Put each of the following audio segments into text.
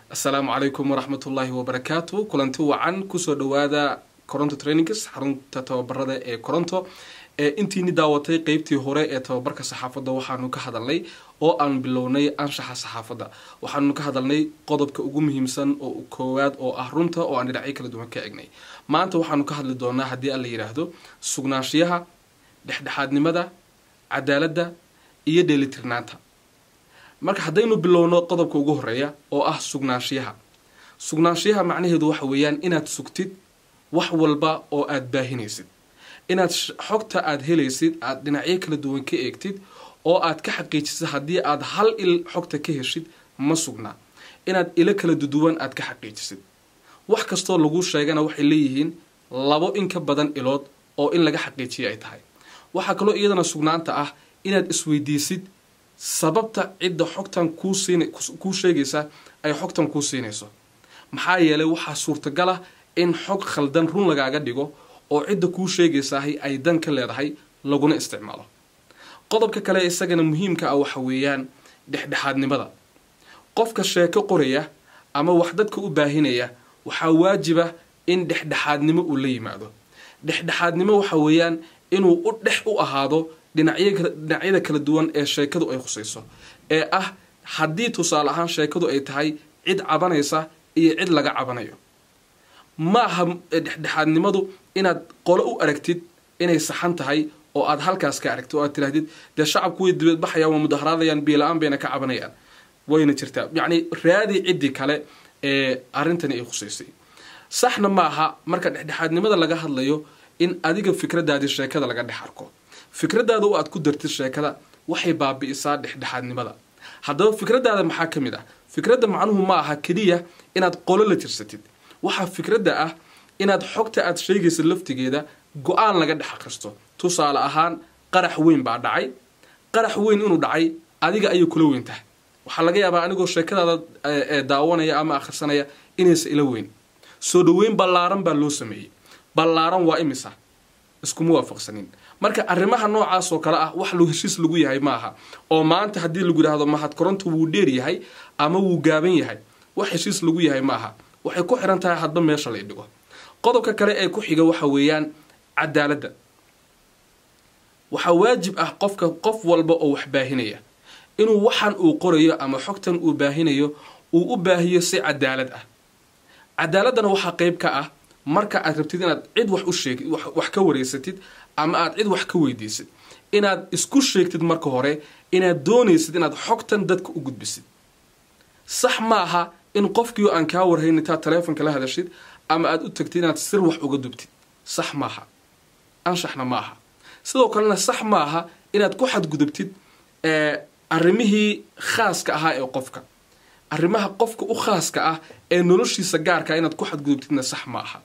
assalaamu calaykum waraxmatullaahi wabarakaatu kulanti wacan kusoo dhawaada coronto trainings xarunta tababarada ee coronto ee intiini daawatay qeybtii hore ee tababarka saxaafadda waxaanu ka hadalnay oo aan bilownay anshaxa saxaafadda waxaanu ka hadalnay qodobka ugu muhiimsan oo koowaad oo ah runta oo aan dhinacyo kala duwan ka egnay maanta waxaanu ka hadli doonaa haddii aan la yidhaahdo sugnaanshiyaha dhexdhexaadnimada cadaaladda iyo dheelitirnaanta marka haddaynu bilowno qodobka ugu horeeya oo ah sugnaanshiyaha sugnaanshiyaha macnaheedu waxa weeyaan inaad sugtid wax walba oo aad baahinaysid inaad xogta aad helaysid aad dhinacyo kala duwan ka eegtid oo aad ka xaqiijisid haddii aad hal il xogta ka heshid ma sugnaa inaad ilo kala duduwan aad ka xaqiijisid wax kastoo lagu sheegana waxay leeyihiin labo in ka badan ilood oo in laga xaqiijiya ay tahay waxaa kaloo iyadana sugnaanta ah inaad isweydiisid sababta cidda xogtan kuu sheegaysa ay xogtan kuu siinayso maxaa yeelay waxaa suurtagal ah in xog khaldan run lagaaga dhigo oo cidda kuu sheegaysahay ay dan ka leedahay laguna isticmaalo qodobka kale isagana muhiimka ah waxa weeyaan dhexdhexaadnimada qofka sheeko qoraya ama wax dadka u baahinaya waxaa waajiba in dhexdhexaadnimo uu la yimaado dhexdhexaadnimo waxa weeyaan inuu u dhex u ahaado dhinacyada kala duwan ee sheekadu ay khusayso ee ah haddii tusaale ahaan sheekadu ay tahay cid cabanaysa iyo cid laga cabanayo ma aha dhexdhexaadnimadu inaad qolo u aragtid inay saxan tahay oo aad halkaas ka aragtid oo aad tirahdid dee shacabku way dibadbaxayaan waa mudaharaadayaan biila-aan bayna ka cabanayaan wayna jirtaa yacni raadi ciddii kale ee arrintani ay khusaysay saxna ma aha marka dhexdhexaadnimada laga hadlayo in adiga fikradaadii sheekada laga dhex arko fikradaada oo aad ku dartid sheekada waxay baabi'isaa dhexdhexaadnimada haddaba fikradaada maxaa ka mid ah fikradda macnuhu ma aha keliya inaad qolo la tirsatid waxaa fikradda ah inaad xogta aad sheegaysa laftigeeda go-aan laga dhex akhristo tusaale ahaan qarax weyn baa dhacay qarax weyn inuu dhacay adiga ayay kula weyn tahay waxaa laga yaabaa anigoo sheekadaada daawanaya ama akhrisanaya inaysa ila weyn soo dhaweyn ballaaran baa loo sameeyey ballaaran waa imisa iskuma waafaqsanin marka arrimaha noocaas oo kale ah wax heshiis lagu yahay maaha oo maanta haddii lagu yidhaahdo mahad koronto wuu dheer yahay ama wuu gaaban yahay wax heshiis lagu yahay maaha waxay ku xiran tahay hadba meesha lay dhigo qodobka kale ee ku xiga waxa weeyaan cadaaladda waxaa waajib ah qofka qof walba oo wax baahinaya inuu waxan uu qorayo ama xogtan uu baahinayo uu u baahiyo si cadaalad ah cadaaladdana waxaa qeyb ka ah marka aad rabtid inaad cid wax u sheeg wax ka wareysatid ama aad cid wax ka weydiisid inaad isku sheegtid marka hore inaad doonaysid inaad xogtan dadka u gudbisid sax ma aha in qofkii aan kaa warhayn intaad taleefonka la hadashid ama aad u tagtid inaad sir wax uga dubtid sax maaha anshaxna ma aha sidoo kalena sax ma aha inaad ku xadgudubtid arrimihii khaaska ahaa ee qofka arrimaha qofka u khaaska ah ee noloshiisa gaarka inaad ku xadgudubtidna sax ma aha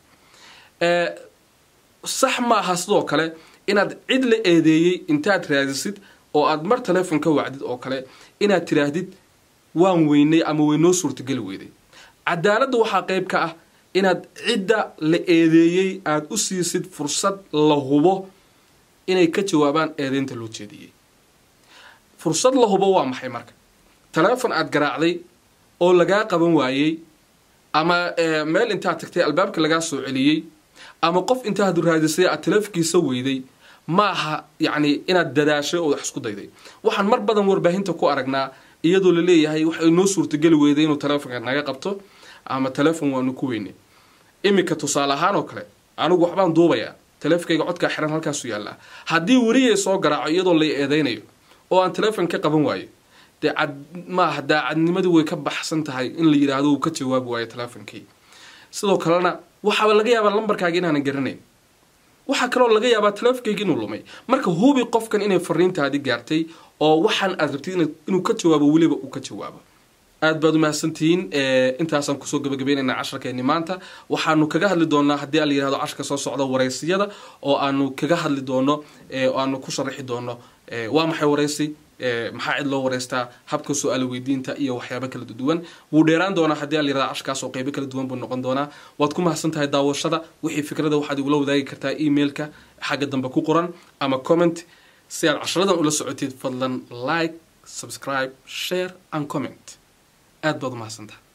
sax ma aha sidoo kale inaad cid la eedeeyey intaad raadisid oo aad mar taleefon ka wacdid oo kale inaad tiraahdid waan weynay ama weynoo suurtageli weyday cadaaladda waxaa qeyb ka ah inaad cidda la eedeeyey aada u siisid fursad la hubo inay ka jawaabaan eedeynta loo jeediyey fursad la hubo waa maxay marka taleefon aad garaacday oo lagaa qaban waayey ama meel intaad tagtay albaabka lagaa soo celiyey ama qof intaad raadisay aad taleefonkiisa weyday ma aha yacni inaad dadaashay oo wax isku dayday waxaan mar badan warbaahinta ku aragnaa iyadoo la leeyahay waxay noo suurtageli weyday inuu taleefonka naga qabto ama taleefon waanu ku weynay iminka tusaale ahaan oo kale anigu waxbaan duubayaa taleefonkayga codkaa xiran halkaasu yaallaa haddii weriyay soo garaaco iyadoo lay eedaynayo oo aan taleefon ka qaban waayo dee cad maaha daacadnimadii way ka baxsan tahay in la yidhaahdo uu ka jawaabi waayo taleefonkii sidoo kalena waxaaba laga yaabaa lambarkaaga inaanan garanayn waxaa kaloo laga yaabaa taleefonkayga inuu lumay marka hubi qofkan inay fariintaadi gaartay oo waxaan aad rabtid inuu ka jawaabo weliba uu ka jawaabo aad baad umahadsantihiin intaasaan kusoo gabagabeynayna casharkeeni maanta waxaanu kaga hadli doonaa haddii a la yihahdo casharka soo socda waraysiyada oo aanu kaga hadli doono oo aanu ku sharaxi doono waa maxay waraysi maxaa cid loo wareystaa habka su-aal weydiinta iyo waxyaaba kala duwan wuu dheeraan doonaa haddii a la yirahdo casharkaas oo qeybo kala duwan buu noqon doonaa waad ku mahadsan tahay daawashada wixii fikrada waxaad igula wadaagi kartaa emailka xagga dambe ku qoran ama comment si aad casharadan ula socotid fadlan like subscribe share and comment aad baad umahadsantaha